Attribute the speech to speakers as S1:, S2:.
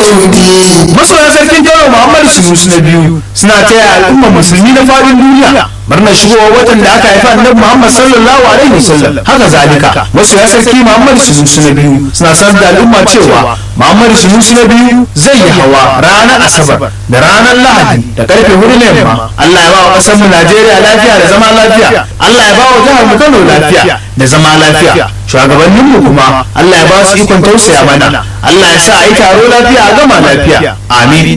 S1: الدين
S2: masoya sarkin kano muhammadu sunusu na biyu suna taya al'ummar musulmi na faɗin duniya murnar shigowar watan da aka haifa annabi muhammad sallallahu alaihi wasallam haka zalika masoya sarki muhammadu sunusu na biyu suna sanar da al'umma cewa muhammadu sunusu na biyu zai yi hawa ranar asabar da ranar lahadi da karfe hudu na yamma allah ya ba wa ƙasar mu najeriya lafiya da zama lafiya allah ya ba wa jihar mu kano lafiya da zama lafiya shugabanninmu kuma allah ya ba su ikon tausaya mana allah ya sa a yi taro lafiya a gama lafiya amin